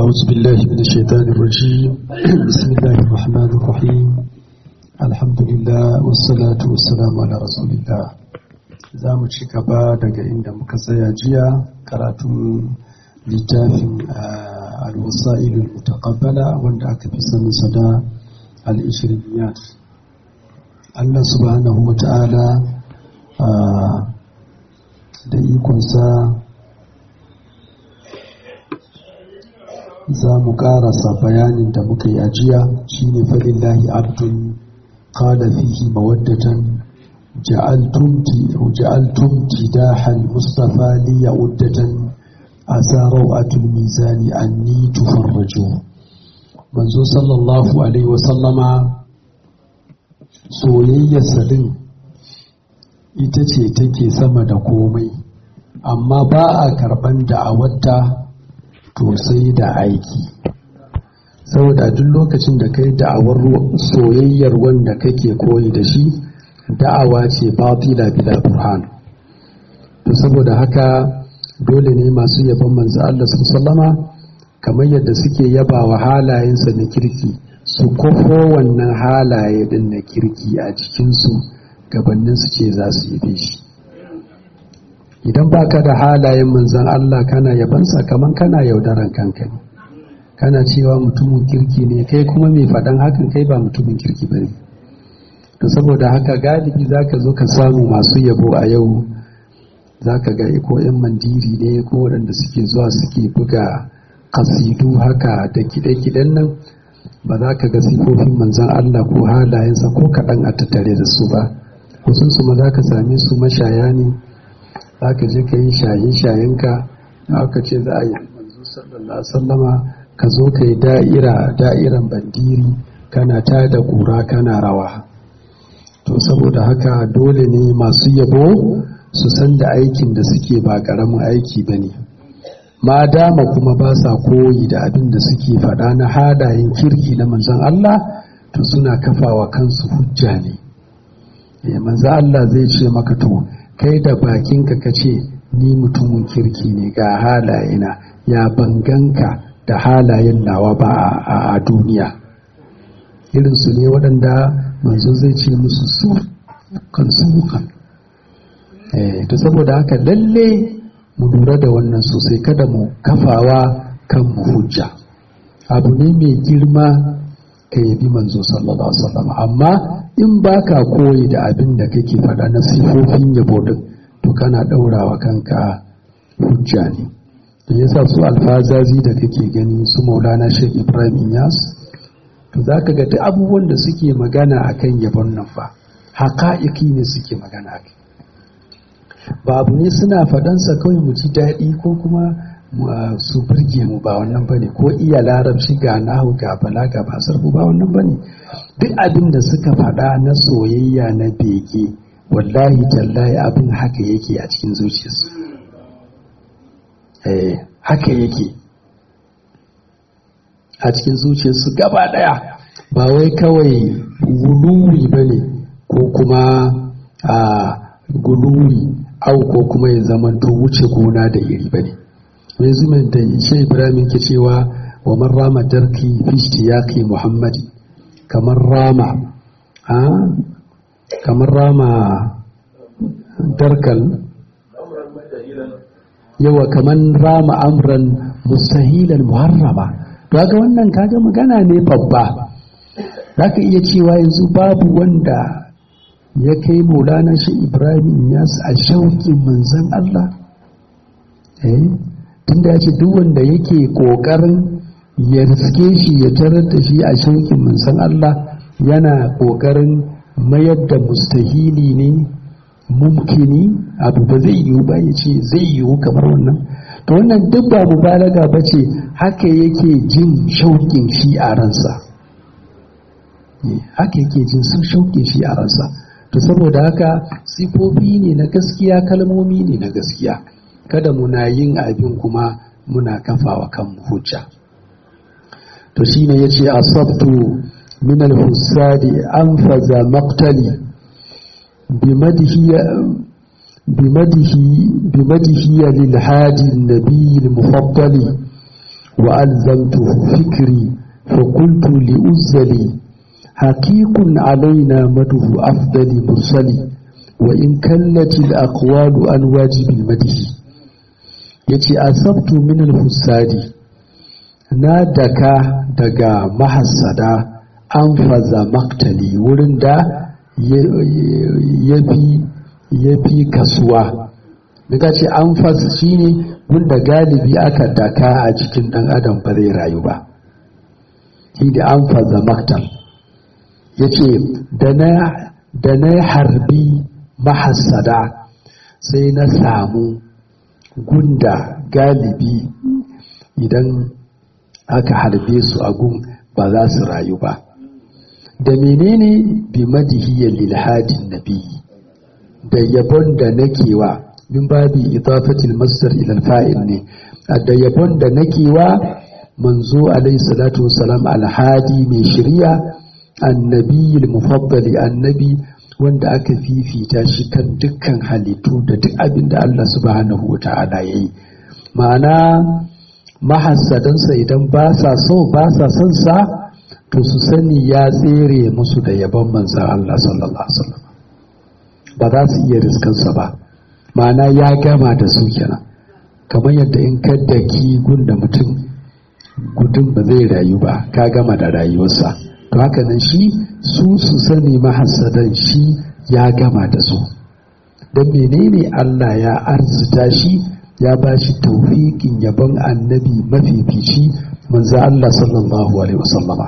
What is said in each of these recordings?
أعوذ بالله من الشيطان الرجيم بسم الله الرحمن الرحيم الحمد لله والصلاة والسلام على رسول الله za mu ci gaba daga inda muka tsaya jiya karatun littafin al-wasa'ilul mutaqabbala wanda aka fi sanin sa da al-ishriyat Allah subhanahu wa ta'ala da ikonsa za mu karasa bayanin da muka yi ajiya shine falillahi abdun qala fihi mawaddatan ja'altum ja'altum tidaha al-mustafa li ya'uddatan asaru atul mizani anni tufarraju manzo sallallahu alaihi wa sallama soyayyar sadin ita ce take sama da komai amma ba a karban da'awarta to sai da aiki saboda duk lokacin da kai da'awar soyayyar wanda kake koyi da shi da'awa ce batila bila burhan to saboda haka dole ne masu yaban manzo Allah sallama kamar yadda suke yaba wa halayensa na kirki su kofo wannan halaye din na kirki a cikinsu gabanin su ce za su yabe shi idan baka da halayen manzan Allah kana yabansa kaman kana yaudaran kanka ne kana cewa mutumin kirki ne kai kuma mai faɗan hakan kai ba mutumin kirki ba ne to saboda haka galibi za ka zo ka samu masu yabo a yau za ka ga ko 'yan mandiri ne ko waɗanda suke zuwa suke buga kasidu haka da kiɗe-kiɗen nan ba za ka ga sifofin manzan Allah ko halayensa ko kaɗan a tattare da su ba kusan ma za ka same su mashaya ne za ka je ka yi shaye-shayenka aka ce za a yi manzo sallallahu sallama ka zo ka yi da'ira da'iran bandiri kana ta da ƙura kana rawa to saboda haka dole ne masu yabo su san da aikin da suke ba ƙaramin aiki ba ne ma dama kuma ba sa koyi da abin da suke faɗa na hadayen kirki na manzon Allah to suna kafawa kansu hujja ne manzon Allah zai ce maka to kai da bakinka ka ce ni mutumin kirki ne ga halayena ya banganka da halayen nawa ba a duniya irinsu ne waɗanda manzo zai ce musu su kan su kan to saboda haka lalle mu lura da wannan sosai kada mu kafawa kan mu hujja abu ne mai girma ka yabi manzo sallallahu alaihi wasallam amma in baka koyi da abin da kake faɗa na sifofin yabo din to kana ɗaurawa kanka hujja ne da yasa su alfazazi da kake gani su maulana sheikh ibrahim inyas to za ka ga duk abubuwan da suke magana a kan yabon nan fa haƙa'iƙi ne suke magana a ba abu ne suna faɗansa kawai mu ji daɗi ko kuma su birge mu ba wannan bane ko iya larabci ga nahu ga balaga ba sarfu ba wannan bane duk abin da suka faɗa na soyayya na bege wallahi tallahi abin haka yake a cikin zuciyarsu eh haka yake a cikin zuciyarsu gaba ɗaya ba wai kawai guluwi ba ne ko kuma a guluwi au ko kuma ya zama to wuce gona da iri ba ne mai zumin da ishe ibrahim ke cewa wa man rama darki fi yaqi muhammadi kamar rama kamar rama darkal yawa kamar rama amran mustahilan muharrama ga wannan kaga magana ne babba za ka iya cewa yanzu babu wanda ya kai maulana shi ibrahim ya a shauƙin manzan Allah eh tunda ya ce duk wanda yake ƙoƙarin ya riske shi ya tarar da shi a shauƙin manzan Allah yana ƙoƙarin mayar da mustahili ne mumkini abu ba zai yiwu ba ya ce zai yiwu kamar wannan to wannan duk ba mubalaga ba ce haka yake jin shauƙin shi a ransa haka yake jin sun shauƙin shi a ransa to saboda haka sifofi ne na gaskiya kalmomi ne na gaskiya kada muna yin abin kuma muna kafawa kan hujja to shine yace asabtu min al-husadi anfaza maqtali bimadihi بمده بمده للهادي النبي المفضل وألزمته فكري فقلت لأزلي حقيق علينا مده أفضل مرسل وإن كلت الأقوال عن واجب المده يتي أصبت من الفساد نادك دقا محسدا أنفذ مقتلي ورندا يبي يبي كسوة daga ce an fasa shi ne wanda galibi aka daka a jikin ɗan adam ba zai rayu ba shi da an fasa maktal ya ce da na harbi mahassada sai na samu gunda galibi idan aka harbe su a gun ba za su rayu ba da menene bi madihiyar lilhadin nabi da yabon da nake wa min babi idafatil masdar ila fa'il ne da yabon da nake wa manzo alayhi salatu wassalam alhadi mai shari'a annabiyil mufaddali annabi wanda aka fifita shi kan dukkan halittu da duk abin da Allah subhanahu wa ta'ala yayi ma'ana mahassadansa idan ba sa so ba sa son sa to su sani ya tsere musu da yabon manzon Allah sallallahu alaihi wasallam ba za su iya riskansa ba ma'ana ya gama da su kenan kamar yadda in ka daki gunda mutum gudun ba zai rayu ba ka gama da rayuwarsa to haka nan shi su su sani mahassadan shi ya gama da su don menene Allah ya arzita shi ya ba shi taufiƙin yabon annabi mafifici manzo Allah sallallahu alaihi wasallama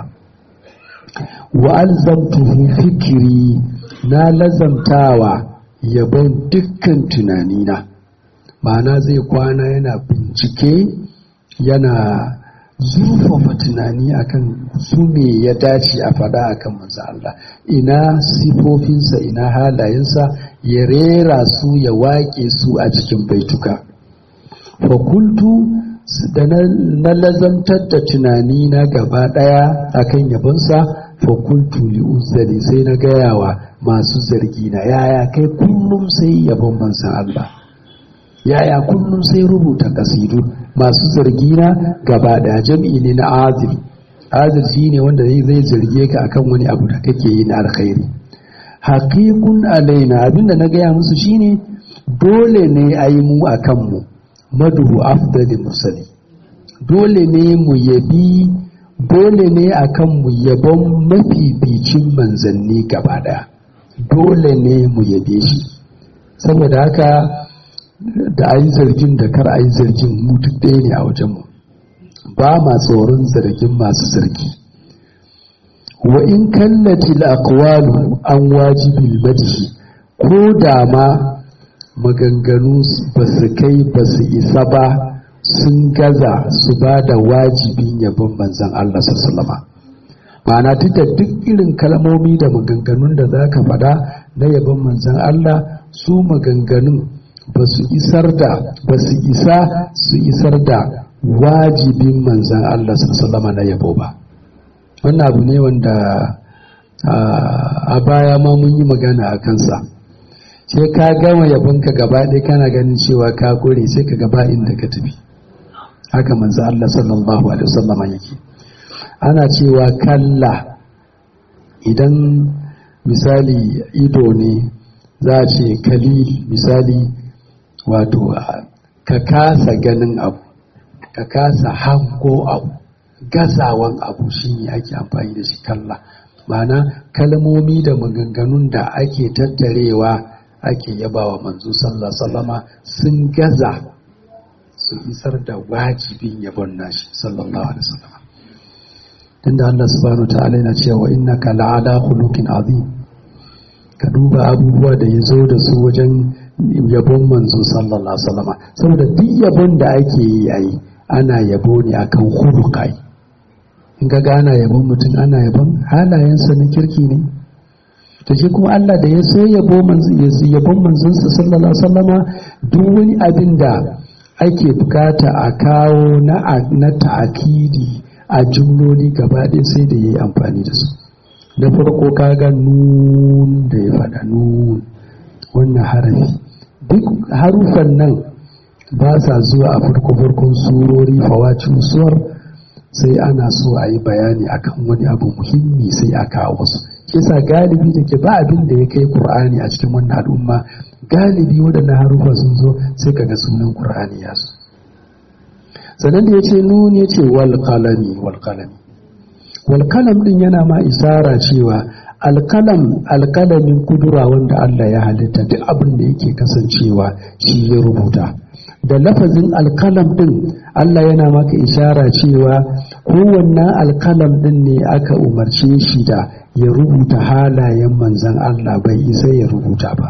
wa alzamtuhu fikiri na lazamtawa yabon dukkan tunanina ma'ana zai kwana yana bincike yana zurfafa tunani akan su me ya dace a fada akan manzo Allah ina sifofinsa ina halayensa ya rera su ya waƙe su a cikin baituka fakultu da na lazantar da tunani na gaba ɗaya akan yabonsa fakultu li uzzali sai na gayawa masu zargi na yaya kai kullum sai yabon manzan Allah yaya kullum sai rubuta kasidu masu zargi na gaba da jam'i ne na azil azil shi ne wanda zai zarge ka akan wani abu da kake yi na alkhairi haqiqun alaina abinda na gaya musu shine dole ne a yi mu a kanmu maduhu afdali musali dole ne mu yabi dole ne a kanmu yabon mafificin manzanni gaba daya dole ne mu yabe shi saboda haka da a yi zargin da kar a yi zargin mu duk ɗaya ne a wajenmu ba ma tsoron zargin masu zargi wa in kallati aqwalu an wajibil madhi ko da ma maganganu ba su kai ba su isa ba sun gaza su ba da wajibin yabon manzan Allah sallama ma'ana duk da duk irin kalmomi da maganganun da za ka faɗa na yabon manzan Allah su maganganun ba su isar da ba su isa su isar da wajibin manzan Allah sallama na yabo ba wannan abu ne wanda a baya ma mun yi magana a kansa sai ka gama yabonka gaba ɗaya kana ganin cewa ka kore sai ka gaba inda ka tafi haka manzan Allah sallallahu alaihi wasallama yake ana cewa kalla idan misali ido ne za a ce kalil misali wato ka kasa ganin abu ka kasa hango abu gazawan abu shine ake amfani da shi kalla ma'ana kalmomi da maganganun da ake tattarewa ake yabawa manzo sallallahu sallama sun gaza su isar da wajibin yabon nashi sallallahu alaihi wasallam tunda Allah subhanahu ta'ala yana cewa innaka la'ala khuluqin azim ka duba abubuwa da ya zo da su wajen yabon manzo sallallahu alaihi wasallam saboda duk yabon da ake yi yayi ana yabo ne akan khuluqai in ga ana yabon mutum ana yabon halayensa na kirki ne to shi kuma Allah da ya so yabo yabon manzonsa sallallahu alaihi wasallama duk wani abin da ake bukata a kawo na na ta'akidi a jumloli gaba ɗaya sai da yayi amfani da su na farko kaga nun da ya faɗa nun wannan harafi duk harufan nan ba sa zuwa a farko farkon surori fawacin suwar sai ana so a yi bayani akan wani abu muhimmi sai a kawo su kisa galibi da ke ba abin da ya kai qur'ani a cikin wannan al'umma galibi waɗannan harufa sun zo sai kaga sunan qur'ani ya zo sannan da ya ce nun ya ce wal qalami wal qalami wal qalam din yana ma isara cewa alkalam alkalamin kudura wanda Allah ya halitta duk abin da yake kasancewa shi ya rubuta da lafazin alkalam din Allah yana maka ishara cewa kowanne alkalam din ne aka umarce shi da ya rubuta halayen manzan Allah bai isa ya rubuta ba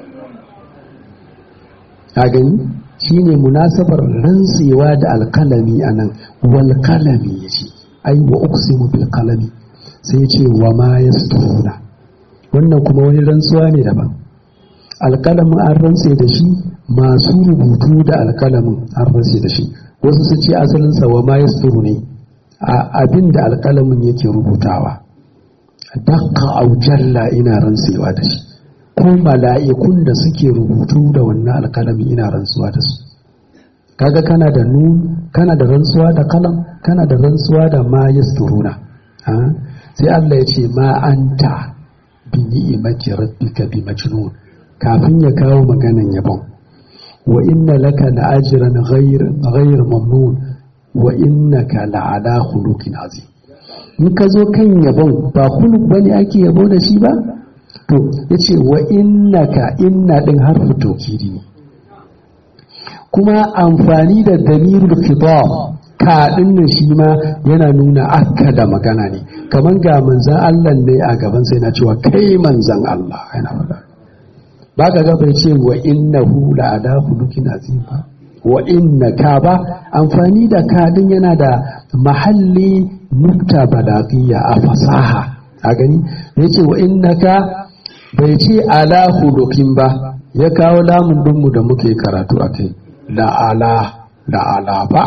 a gani shine munasabar rantsewa da alkalami anan wal kalami yace ai wa uqsimu bil kalami sai ce wa ma ya wannan kuma wani rantsuwa ne daban alkalamin an rantse da shi masu rubutu da alkalamin an rantse da shi wasu su ce asalinsa wa ma ya ne a abin da alkalamin yake rubutawa dakka aujalla ina rantsewa da shi ko mala'ikun da suke rubutu da wannan alkalamin ina rantsuwa da su kaga kana da nun kana da rantsuwa da kalam kana da rantsuwa da ma yasturuna sai Allah ya ce ma anta bi ni'imati rabbika bi majnun kafin ya kawo maganan yabon wa inna laka la ajran ghayr ghayr mamnun wa innaka la ala khuluqin azim in ka zo kan yabon ba khuluq bane ake yabo da shi ba to yace wa innaka inna din harfu tawkidi ne kuma amfani da damirul khitab kaɗin nan shi ma yana nuna aka da magana ne kamar ga manzan Allah ne a gaban sai na cewa kai manzan Allah yana faɗa ba ka ga bai ce wa innahu la ala hulukin azim ba wa innaka ba amfani da kaɗin yana da mahalli nukta balagiyya a fasaha a gani ya ce wa innaka bai ce ala hulukin ba ya kawo lamun dinmu da muke karatu a kai la'ala la'ala ba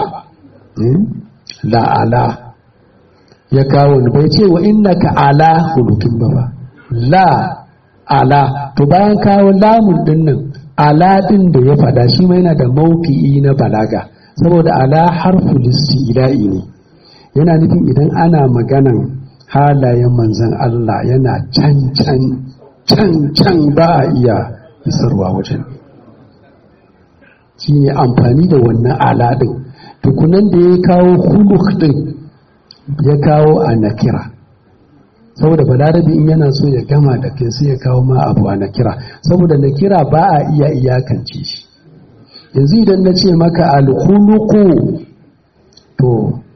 la'ala ya kawo ni bai ce wa innaka ala hulukin ba ba la ala to bayan kawo lamun din nan ala din da ya fada shi ma yana da mauki'i na balaga saboda ala harfu listi'la'i ne yana nufin idan ana maganan halayen manzan Allah yana can can can can ba a iya isarwa wajen shi ne amfani da wannan ala din tukunan da ya kawo huluk din ya kawo a nakira saboda balarabi in yana so ya gama da kai sai ya kawo ma abu a nakira saboda nakira ba a iya iyakance shi yanzu idan na ce maka alhuluku to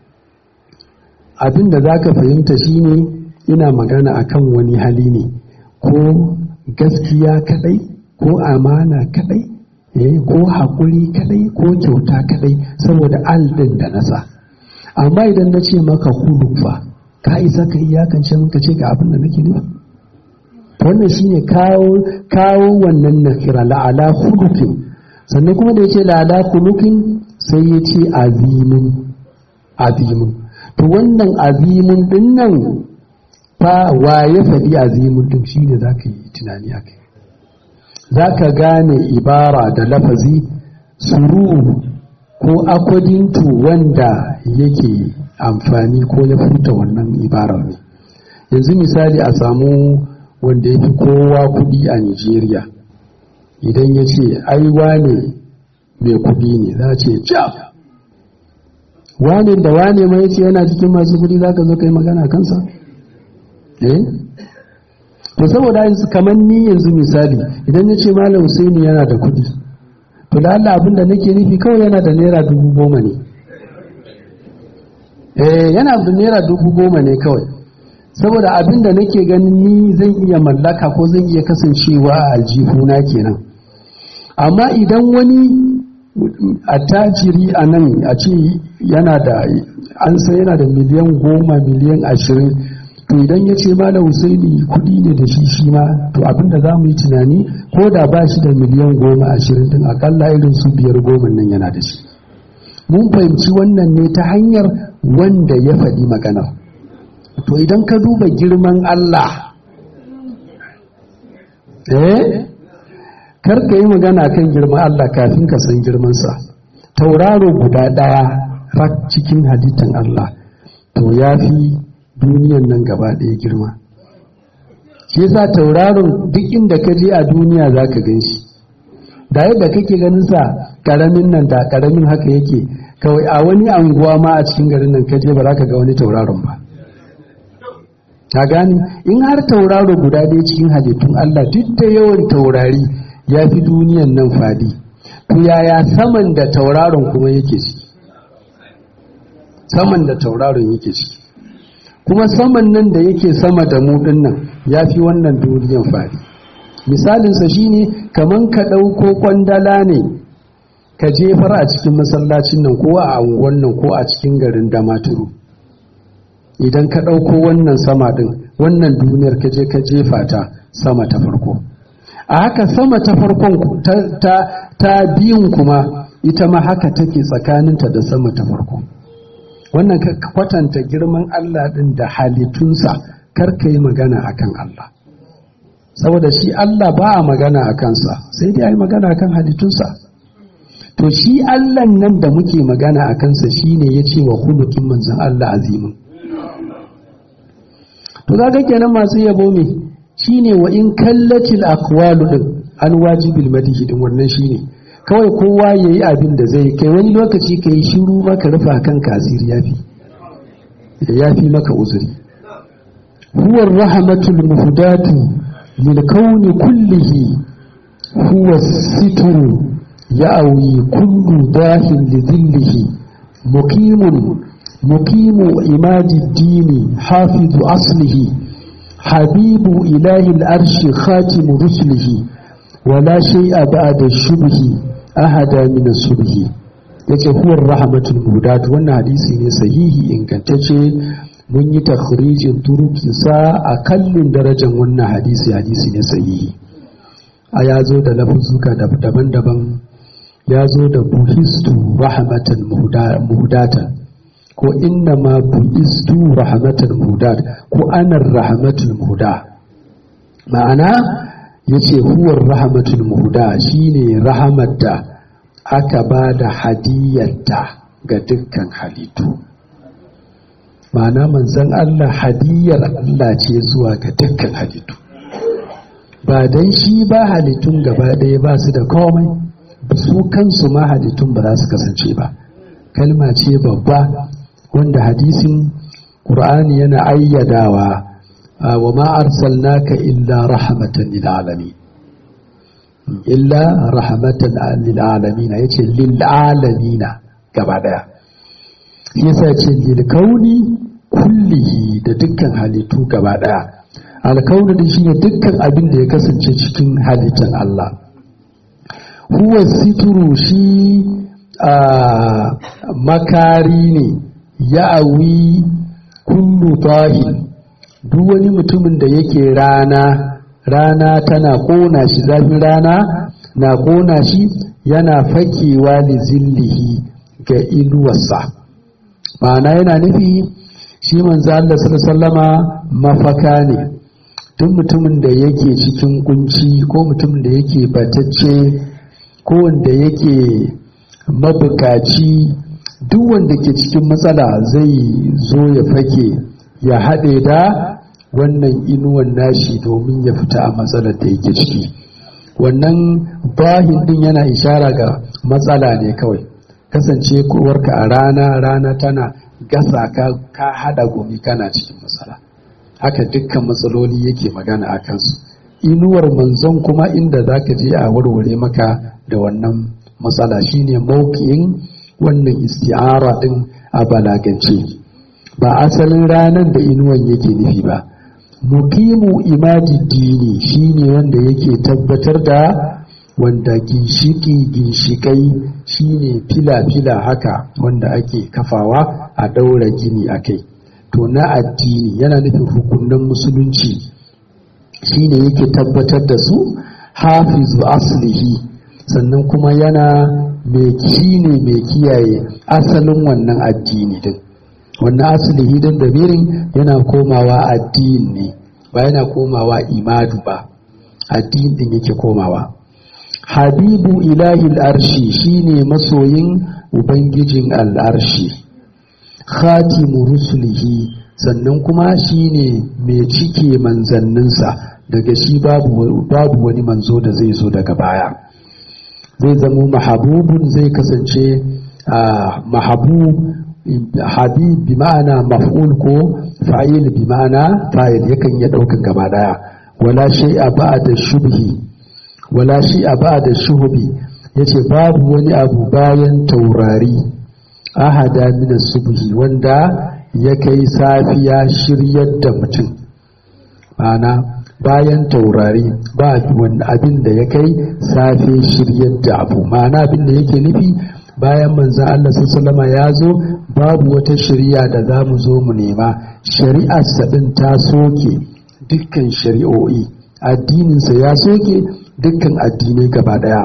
abin da za ka fahimta shine ina magana akan wani hali ne ko gaskiya kadai ko amana kadai ko haƙuri kadai ko kyauta kadai saboda aldin da nasa amma idan na ce maka hulufa ka isa ka iyakance maka ce ga abin da nake nufi wannan shine kawo kawo wannan nakira la'ala hulukin sannan kuma da ya ce la'ala hulukin sai ya ce azimin azimin to wannan azimin din nan fa wa ya faɗi azimin din shine za ka yi tunani a kai za ka gane ibara da lafazi suru ko akwadintu wanda yake amfani ko ya furta wannan ibarar ne yanzu misali a samu wanda ya fi kowa kudi a nigeria idan ya ce ai wane mai kudi ne za ce jam wane da wane ma ya ce yana cikin masu kudi za ka zo kai magana kansa eh to saboda yanzu kamar ni yanzu misali idan ya ce malam Husaini yana da kuɗi to da Allah abinda nake nufi kawai yana da naira dubu goma ne eh yana da naira dubu goma ne kawai saboda abinda nake ganin ni zan iya mallaka ko zan iya kasancewa a aljihuna kenan amma idan wani attajiri a nan a ce yana da an san yana da miliyan goma miliyan ashirin to idan ya ce malam husaini kudi ne da shi shi ma to abinda za mu yi tunani ko da ba shi da miliyan goma ashirin din akalla irin su biyar goma nan yana da shi mun fahimci wannan ne ta hanyar wanda ya faɗi magana to idan ka duba girman Allah eh kar ka yi magana kan girman Allah kafin ka san girmansa tauraro guda ɗaya rak cikin halittan Allah to ya fi duniyan nan gaba ɗaya girma shi yasa tauraron duk inda ka je a duniya za ka gan shi da yadda kake ganin sa karamin nan da karamin haka yake kawai a wani anguwa ma a cikin garin nan kaje ba za ka ga wani tauraron ba ka gani in har tauraro guda ɗaya cikin halittun Allah duk da yawan taurari ya fi duniyan nan fadi to yaya saman da tauraron kuma yake ciki saman da tauraron yake ciki kuma saman nan da yake sama da mu nan ya fi wannan duniyan fadi misalinsa shine kaman ka ɗauko kwandala ne ka jefar a cikin masallacin nan ko a unguwan nan ko a cikin garin damaturu idan ka ɗauko wannan sama ɗin wannan duniyar ka je ka jefa ta sama ta farko a haka sama ta farkon ta, ta biyun kuma ita ma haka take tsakaninta da sama ta farko wannan ka kwatanta girman Allah ɗin da halittunsa kar ka yi magana akan Allah saboda shi Allah ba a magana a kansa sai dai a yi magana akan halittunsa to shi Allah nan da muke magana a kansa shi ne ya ce wa hulukin manzan Allah azimin to kaga kenan masu yabo me shi ne wa in kallatil aqwalu din an wajibil madihi din wannan shi ne kawai kowa ya yi abin da zai kai wani lokaci ka yi shiru maka rufa kan kasiri yafi yafi maka uzuri huwa rahmatul muhdatu lil kauni kullihi huwa sitru يأوي كل داه لذله مقيم مقيم عماد الدين حافظ أصله حبيب إله الأرش خاتم رسله ولا شيء بعد الشبه أهدى من الصبح yace huwar rahmatul mudat wannan hadisi ne sahihi ingantacce mun yi takhrijin turukinsa a kallin darajar wannan hadisi hadisi ne sahihi a ya zo da lafuzuka daban-daban ya zo da buhistu rahmatan muhdatan ko inna ma buhistu rahmatan muhdat ko anar rahmatul muhda ma'ana yace huwar rahmatul muhda shine rahamar da aka ba da hadiyarta ga dukkan halittu ma'ana manzon Allah hadiyar Allah ce zuwa ga dukkan halittu ba dan shi ba halittun gaba ɗaya ba su da komai su kansu ma halittun ba za su kasance ba kalma ce babba wanda hadisin ƙur'ani yana ayyadawa wa ma arsalnaka illa rahmatan lil alamin illa rahmatan lil alamin yace lil alamin gaba daya yasa ce lil kauni kullihi da dukkan halittu gaba daya alkauni da shine dukkan abin da ya kasance cikin halittar Allah huwa situru shi a makari ne ya awi kullu tahin duk wani mutumin da yake rana rana tana kona shi zafin rana na kona shi yana fakewa li zillihi ga inuwarsa ma'ana yana nufi shi manzo Allah sallama mafaka ne duk mutumin da yake cikin kunci ko mutumin da yake batacce ko wanda yake mabukaci duk wanda ke cikin matsala zai zo ya fake ya haɗe da wannan inuwan nashi domin ya fita a matsalar da yake ciki wannan bahin din yana ishara ga matsala ne kawai kasance kowarka a rana rana tana gasa ka ka hada gumi kana cikin matsala haka dukkan matsaloli yake magana a kansu inuwar manzon kuma inda za ka je a warware maka da wannan matsala shine mauki'in wannan isti'ara din a balagance ba asalin ranar da inuwan yake nufi ba mukimu imadi dini shine wanda yake tabbatar da wanda ginshiki ginshikai shine fila-fila haka wanda ake kafawa a daura gini a kai to na addini yana nufin hukunan musulunci shine yake tabbatar da su hafizu aslihi sannan kuma yana mai shine mai kiyaye asalin wannan addini din wannan aslihi din damirin yana komawa addini ne ba yana komawa imadu ba addini din yake komawa habibu ilahil arshi shine masoyin ubangijin al'arshi khatimu rusulihi sannan kuma shine mai cike manzanninsa daga shi babu babu wani manzo da zai zo daga baya zai zamo mahabubun zai kasance mahabub habib bi ma'ana maf'ul ko fa'il bi ma'ana fa'il yakan iya daukan gaba daya wala shay'a ba'da shubhi wala shay'a ba'da shuhbi yace babu wani abu bayan taurari ahada min subhi wanda ya kai safiya shiryar da mutum ma'ana bayan taurari ba wani abin da ya kai safe shiryar da abu ma'ana abin da yake nufi bayan manzan Allah sallama ya zo babu wata shari'a da za mu zo mu nema shari'ar sabin ta soke dukkan shari'o'i addininsa ya soke dukkan addinai gaba daya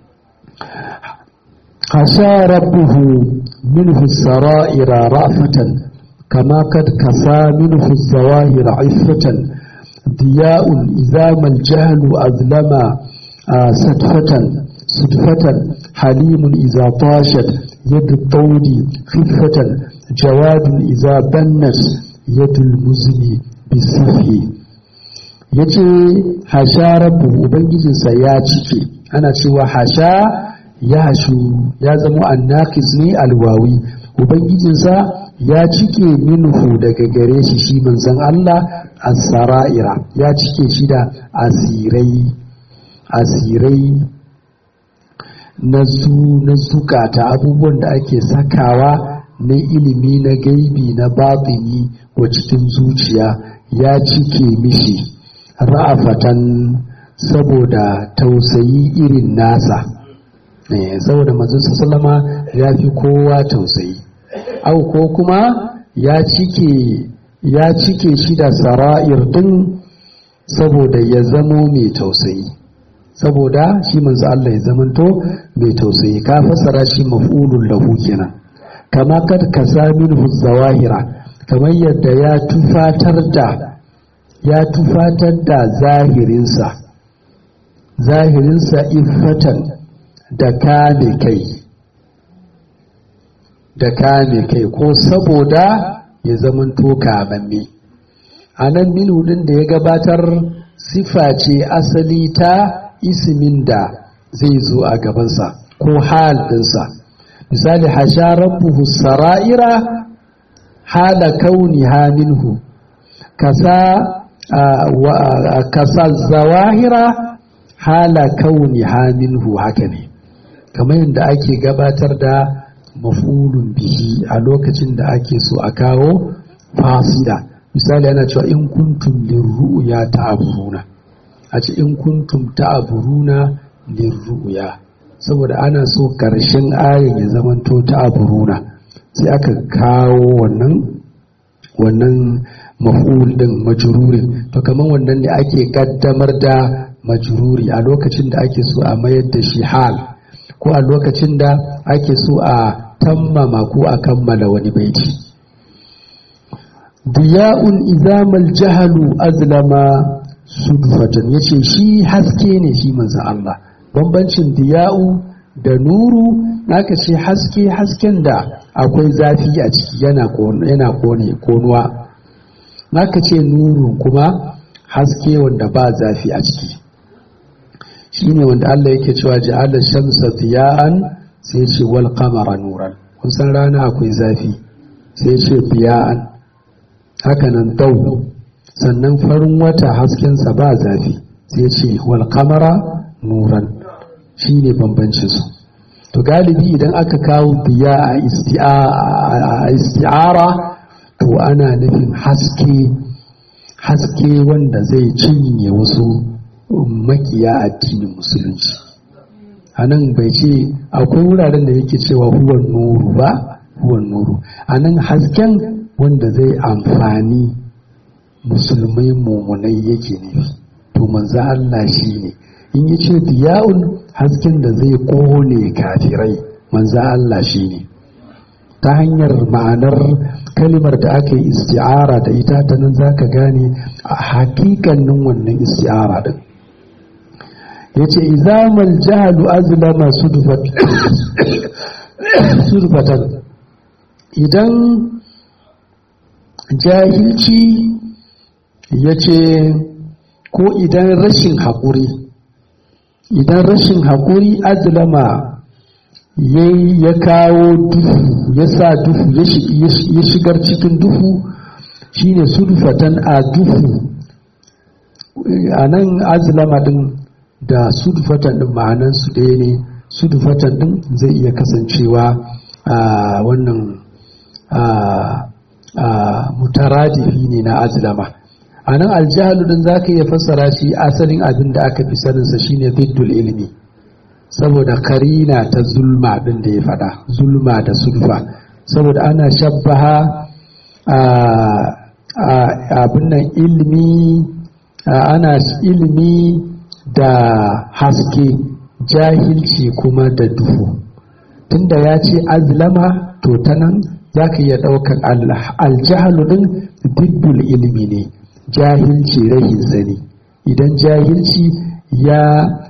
hasa rabbuhu minhu sara'ira ra'fatan kama kad kasa minhu zawahira iffatan diya'un idza mal jahlu azlama sadfatan صدفة حليم إذا طاشت يد الطود خفة جواد إذا بنت يد المزن بالسفه yace hasha rabbu ubangijinsa ya cike ana cewa hasha ya hashu ya zama annakis ne alwawi ubangijinsa ya cike minhu daga gare shi shi manzon Allah as-sara'ira ya cike shi da asirai asirai na su na zukata abubuwan da ake sakawa na ilimi na gaibi na batini wa cikin zuciya ya cike mishi ra'afatan saboda tausayi irin nasa saboda manzon sallama ya fi kowa tausayi au ko kuma ya cike ya cike shi da sara'ir din saboda ya zamo mai tausayi saboda shi manzo Allah ya zamanto mai tausayi ka fassara shi maf'ulun lahu kenan kama kad kasaminhu zawahira kamar yadda ya tufatar da ya tufatar da zahirinsa zahirinsa iffatan da kame kai da kame kai ko saboda ya zamanto kamamme a nan minhu din da ya gabatar sifa ce asali ta ismin da zai zo a gabansa ko hal ɗinsa misali hasha rabbuhu sara'ira hala kauni minhu kasa kasa zawahira hala kauni minhu haka ne kamar yadda ake gabatar da mafulun bihi a lokacin da ake so a kawo fasida misali ana cewa in kuntum lirru'ya ta'buruna a ce in kuntum ta'buruna lirru'ya saboda ana so karshen ayin ya zamanto ta'buruna sai aka kawo wannan wannan maf'ul din majrurin to kaman wannan ne ake kaddamar da majruri a lokacin da ake so a mayar da shi hal ko a lokacin da ake so a tammama ko a kammala wani baiti diya'un izamal jahalu azlama sudfatan yace shi haske ne shi manzon Allah bambancin diya'u da nuru naka ce haske hasken da akwai zafi a ciki yana yana kone konuwa naka ce nuru kuma haske wanda ba zafi a ciki shine wanda Allah yake cewa ja'ala shamsa diya'an sai ce wal qamara nuran kun san rana akwai zafi sai ce diya'an haka nan dau sannan farin wata haskensa ba zafi sai ce wal qamara nuran shine bambancin su to galibi idan aka kawo biya a isti'ara to ana nufin haske haske wanda zai cinye wasu makiya addinin musulunci a nan bai ce akwai wuraren da yake cewa huwan nuru ba huwan nuru a nan hasken wanda zai amfani musulmai mummunai yake nufi to manzo Allah shi ne in ya ce diya'un hasken da zai kone kafirai manzo Allah shi ne ta hanyar ma'anar kalimar da aka yi isti'ara da ita ta nan za ka gane a hakikanin wannan isti'ara din ya ce izamal jahalu azlama sudfatan idan jahilci ya ce ko idan rashin haƙuri idan rashin haƙuri azlama ya kawo duhu ya sa duhu ya shigar cikin duhu shine sulfatan a duhu a nan azlama din da sudfatan din ma'anan su ɗaya ne sudfatan din zai iya kasancewa a wannan mutaradifi ne na azlama a nan aljahalu din za ka iya fassara shi asalin abin da aka fi saninsa shine ziddul ilimi saboda karina ta zulma din da ya faɗa zulma da sulfa saboda ana shabbaha abin nan ilimi ana ilimi da haske jahilci kuma da duhu tunda ya ce azlama to ta nan za ka iya ɗaukar aljahalu ɗin diddul ilimi ne jahilci rahin sani idan jahilci ya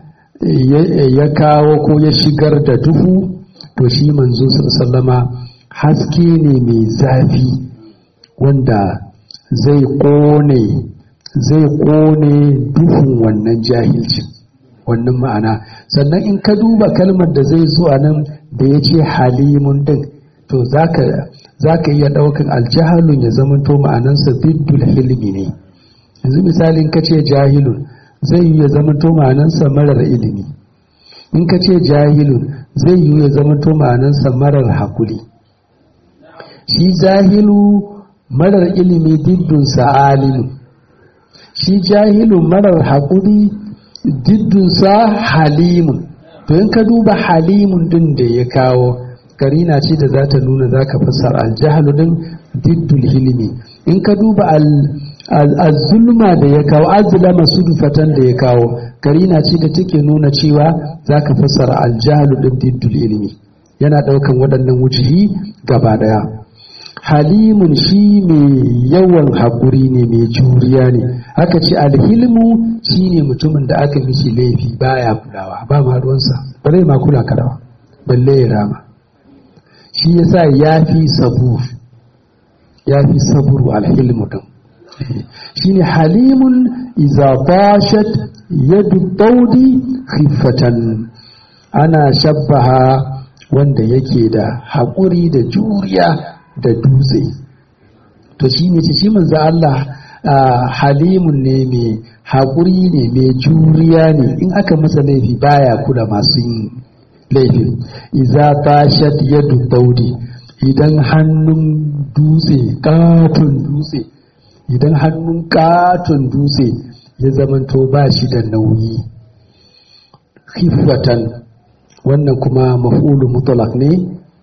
ya kawo ko ya shigar da duhu to shi manzo sallama haske ne mai zafi wanda zai ƙone zai ƙone duhun wannan jahilcin wannan ma'ana sannan in ka duba kalmar da zai zo a nan da ya ce halimun din to za ka iya ɗaukan aljahalun ya zamanto ma'anansa biddul hilmi ne yanzu misalin ka ce jahilun zai yi ya zamanto ma'anansa marar ilimi in ka ce jahilun zai yi ya zamanto ma'anansa marar hakuri shi jahilu marar ilimi diddunsa alimu shi jahilu marar haƙuri diddunsa halimun to in ka duba halimun din da ya kawo karina ce da za ta nuna za ka fassara aljahalu din diddul hilimi in ka duba al-zulma da ya kawo azlama sudufatan da ya kawo karina ce da take nuna cewa za ka fassara aljahalu din diddul ilimi yana ɗaukan waɗannan wujihi gaba ɗaya halimun shi mai yawan haƙuri ne mai juriya ne aka ce alhilmu shi ne mutumin da aka mishi laifi baya kulawa ba ma ruwansa ba zai ma kula ka dawa balle ya rama shi yasa ya fi sabur ya fi saburu alhilmu din shi ne halimun iza bashat yadu daudi khifatan ana shabbaha wanda yake da haƙuri da juriya da dutse to shi ne shi manzo Allah halimun ne mai haƙuri ne mai juriya ne in aka masa laifi baya kula masu yin laifin iza tashat yadu daudi idan hannun dutse katon dutse idan hannun katon dutse ya zamanto ba shi da nauyi khifatan wannan kuma maf'ulu mutlaq ne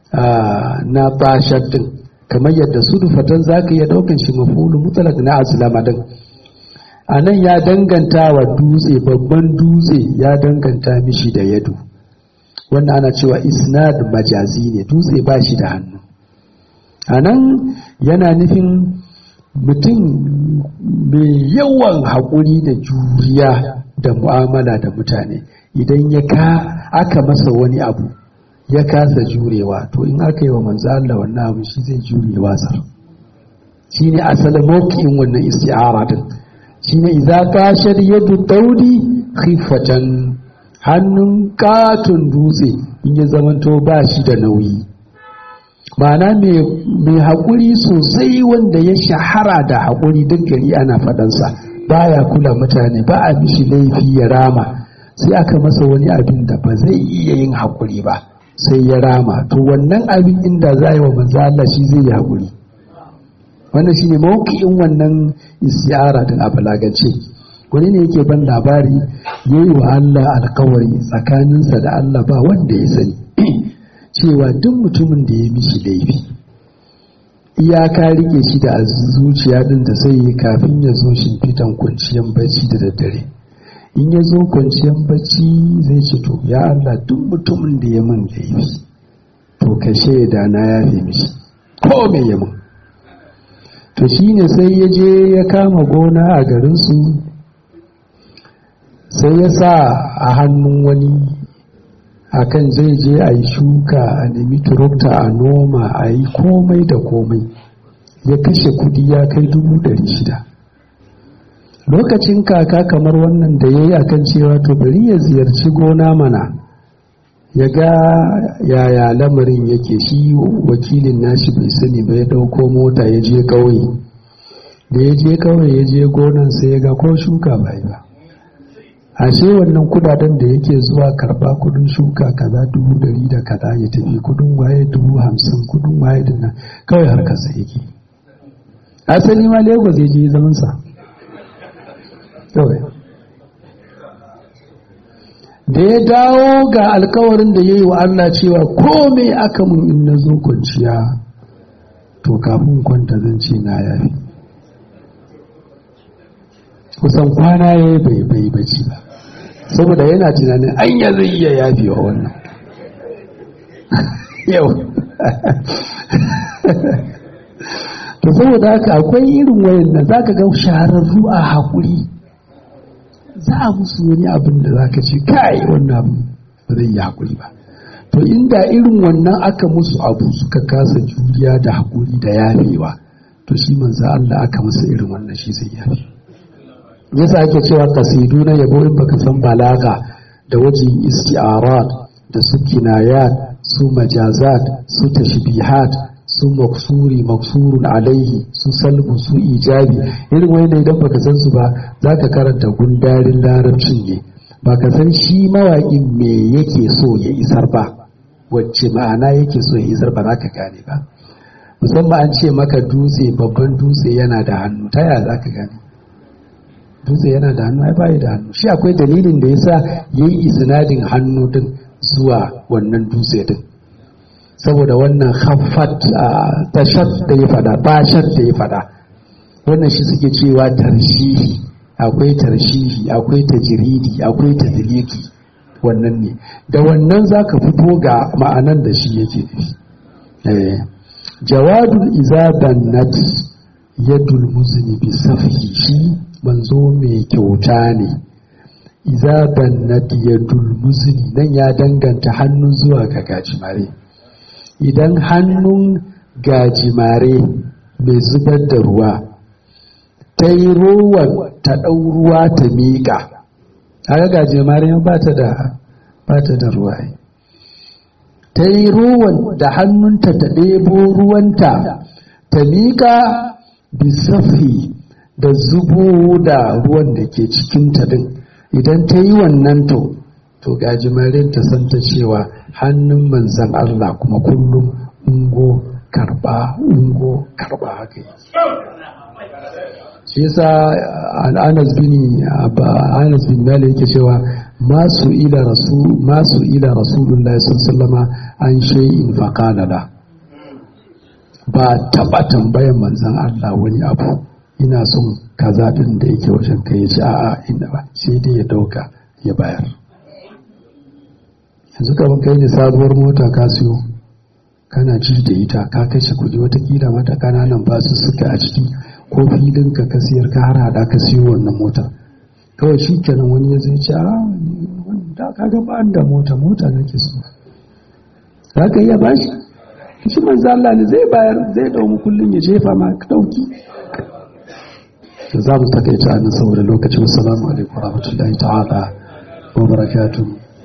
na tashat din kamar yadda sudufatan za ka iya ɗaukan shi mafulu mutalak na azlama din a nan ya danganta wa dutse babban dutse ya danganta mishi da yadu wannan ana cewa isnad majazi ne dutse ba shi da hannu a nan yana nufin mutum mai yawan haƙuri da juriya da mu'amala da mutane idan ya ka aka masa wani abu ya kasa jurewa to in aka yi wa manzo Allah wannan abu shi zai jure wasar shine asalin mawqi'in wannan isti'ara din shine idza kashar yadu daudi khifatan hannun katon dutse in ya zamanto ba shi da nauyi ma'ana mai haƙuri sosai wanda ya shahara da haƙuri duk gari ana faɗansa baya kula mutane ba a mishi laifi ya rama sai aka masa wani abin da ba zai iya yin haƙuri ba sai ya rama to wannan abin inda za yi wa manzo Allah shi zai yi haƙuri wannan shine mawki'in wannan isyara din a balagance wani ne yake ban labari yayi wa Allah alkawari tsakaninsa da Allah ba wanda ya sani cewa duk mutumin da ya mishi laifi iyaka rike shi da zuciya din da sai yi kafin ya zo shimfitan kwanciyar bacci da daddare in ya zo kwanciyar bacci zai ce to ya Allah duk mutumin da ya min laifi to ka shaida na yafe mishi ko me ya min to shine sai ya je ya kama gona a garinsu sai ya sa a hannun wani akan zai je a yi shuka a nemi turukta a noma a yi komai da komai ya kashe kudi ya kai dubu ɗari shida lokacin kaka kamar wannan da ya yi akan cewa to bari ya ziyarci gona mana ya ga yaya lamarin yake shi wakilin nashi bai sani ba ya ɗauko mota ya je ƙauye da ya je ƙauye ya je gonan sai ya ga ko shuka bai ba ashe wannan kudaden da yake zuwa karba kudin shuka kaza dubu dari da kaza ya tafi kudin waye dubu hamsin kudin waye da nan kawai har kasa yake asali ma lagos ya je zaman sa kawai da ya dawo ga alkawarin da ya yi wa Allah cewa komai aka mun in na zo kwanciya to kafin kwanta zan ce na yafi kusan kwana ya yi bai bai bacci ba saboda yana tunanin anya zai iya yafi wa wannan yau to saboda haka akwai irin wayan da zaka ga shahararru a haƙuri za a musu wani abin da zaka ce kai wannan abu ba zai yi haƙuri ba to inda irin wannan aka musu abu suka kasa juriya da haƙuri da yafewa to shi manzo Allah aka masa irin wannan shi zai yafe yasa ake cewa kasidu na yabo in baka san balaga da wajen isti'arat da su kinayat su majazat su tashbihat su maksuri maksurun alaihi su salbu su ijabi irin wani idan baka san su ba zaka karanta gundarin larabcin ne baka san shi mawaƙin me yake so ya isar ba wacce ma'ana yake so ya isar ba za ka gane ba musamman an ce maka dutse babban dutse yana da hannu ta yaya za ka gane dutse yana da hannu ai bayi da hannu shi akwai dalilin da yasa yayi isnadin hannu din zuwa wannan dutse din saboda wannan khaffat tashat da ya fada bashat da ya fada wannan shi suke cewa tarshihi akwai tarshihi akwai tajridi akwai tadliki wannan ne da wannan zaka fito ga ma'anan da shi yake nufi eh jawadul izaban nat yadul muzni bi safi shi manzo mai kyauta ne iza bannat yadul muzni nan ya danganta hannu zuwa ga gajimare idan hannun gajimare mai zubar da ruwa ta yi rowan ta ɗau ruwa ta miƙa haka gajimare ba ta da ba ta da ruwa ta yi rowan da hannunta ta ɗebo ruwanta ta miƙa bisafi da zubo da ruwan da ke cikin ta din idan ta yi wannan to to gajimarin ta san ta cewa hannun manzan Allah kuma kullum ungo karba ungo karba haka yi shi yasa Anas bin Anas bin Malik yake cewa masu ila rasul masu ila rasulullahi sallallahu alaihi an shay'in faqala la ba taba tambayan manzan Allah wani abu ina son kaza din da yake wajen kai ci a'a inda ba sai dai ya dauka ya bayar yanzu kamar kai ne sabuwar mota ka siyo kana ji da ita ka kashe kuɗi watakila mata kananan basu suka a ciki ko filin ka ka siyar ka har hada ka siyo wannan mota kawai shi kenan wani ya zai ce a da ka ga ba da mota mota nake so za ka iya bashi shi manzo Allah ne zai bayar zai dau kullun ya jefa ma dauki za mu takaita nan saboda lokacin assalamu alaikum warahmatullahi ta'ala wa barakatuh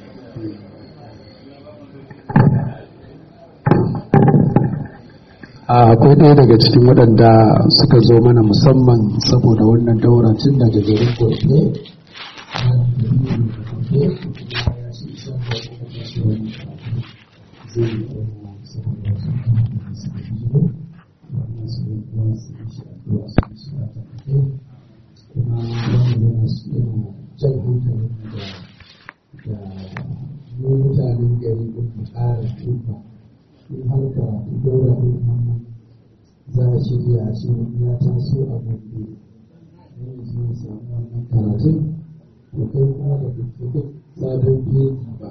akwai ɗaya daga cikin waɗanda suka zo mana musamman saboda wannan daura tun daga garin gobe kuma wanda yana jan hankalin da mu mutanen gari din mu ƙara tuba in har ka dora din nan za a shirya shi wani ya taso a gobe ne zai samu wannan karatun to kai kuma da duk duk sabon fegi ba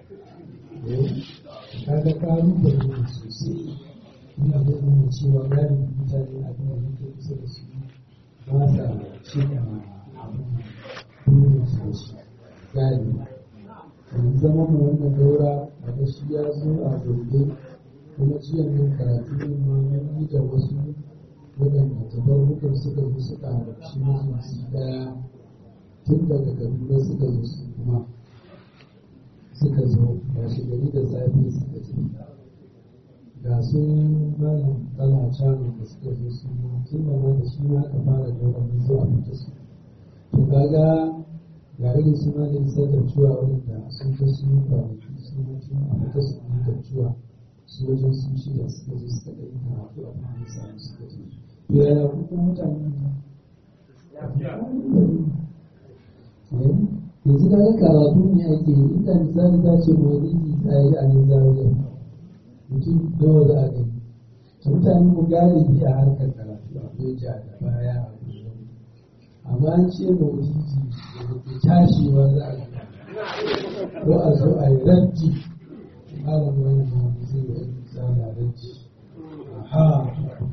kaga ƙalubale ne sosai ina da nuna cewa gani mutane a kan wani kusa da su ba sa cika abin burin su da shi gani yanzu zama mu wannan daura daga shi ya zo a gobe kuma jiya ne karatu ne ma mun yi da wasu waɗanda tabarrukan suka zo suka halarci majalisi ɗaya tun daga kaduna suka zo su kuma suka zo ga shi gari da safe suka ce ga su malam tsala canu da suka zo su ma tun da ma da shi ma aka fara da wani zuwa fita su to kaga ga irin su malam sadar cuwa waɗanda sun ga su yi kwanaki su ma tun a fita su yi da cuwa su wajen sun shida suka zo suka ɗaya karatu a kuma samu suka je to yaya kuka mutane yanzu kaga karatu ne ake yi inda misali ta ce maulidi ta yi a nan zariyar mutum nawa za a gani ta mutane mu galibi a harkar karatu akwai ja da baya a kullum amma an ce maulidi da ke tashiwa za a gani ko a zo a yi rajji malamin wani maulidi zai yi misali a rajji aha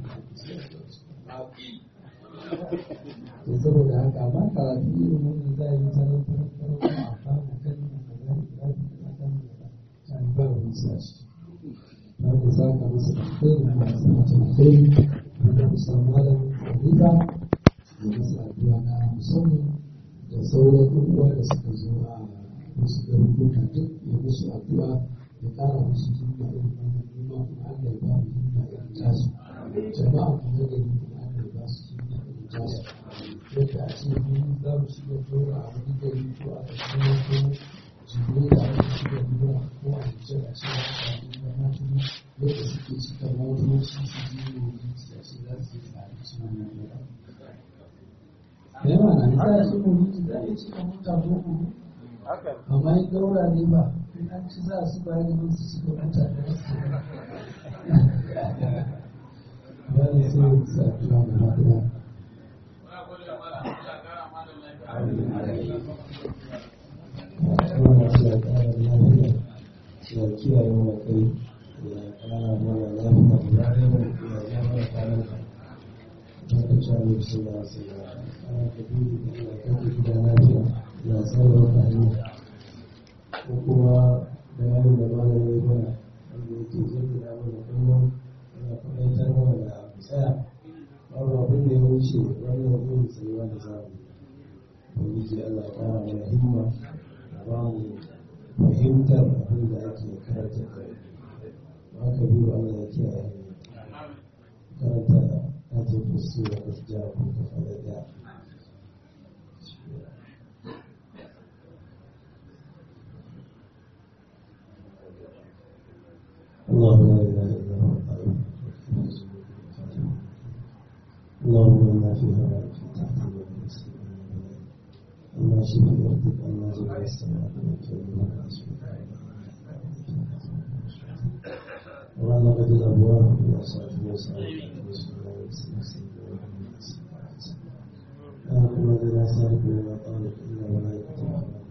to saboda haka amma karatu irin wannan za a yi tarar tarar tarar ko a fara kan da kaza da kaza da kaza da kaza ba wani sashi na da saka masa da kai da masu mutum kai da musa malam khalifa da masa addu'a na musamman da sauran uwa da suka zo a musu garuruka duk ya musu addu'a ya kara musu himma irin wannan himma kuma Allah ya ba mu himma irin tasu jama'a kuma da kuma Allah ya ba su himma irin tasu yadda a ce mun za mu shiga tura a wani gari ko a cikin ko jibo da aka shiga tura ko a cikin a cikin a na tuni yadda suke cika motoci su ji wuri a ce za su yi tsari su wannan yadda. Da yawa na za a ce wuri za a yi cika mota boko amma in daura ne ba in an ci za su bayar da su cika mota da wasu ba ne sai su a tura da haɗuwa. wannan suna ƙara lafiya suna kiyaye wa kai ya ƙara mana lafiya da rayuwar ya ya mana kwanan ka ta ka ci wani suna sai ya ƙara ka dubi da ya kai ka gida lafiya ya tsara ka hanya ko kuma bayanin da malam ya yi mana wanda yake jaddada mana kullum yana kwaɗaitar mana da abu tsaya babu abin da ya wuce wannan yin tsayuwa da zamu ubangiji Allah ya ƙara mana himma ba mu fahimtar abin da ake karanta da ba ka biyu Allah ya kiyaye karanta ake fusu da gaskiya ko ka faɗa da الله لا إله إلا هو الحي اللهم إنا في هواك في تحت الله شفي أرضك الله جل السماء وأنا قد الأبواب وأصحاب وأصحاب لا قوة إلا سالك ولا طالب إلا ولا يقطع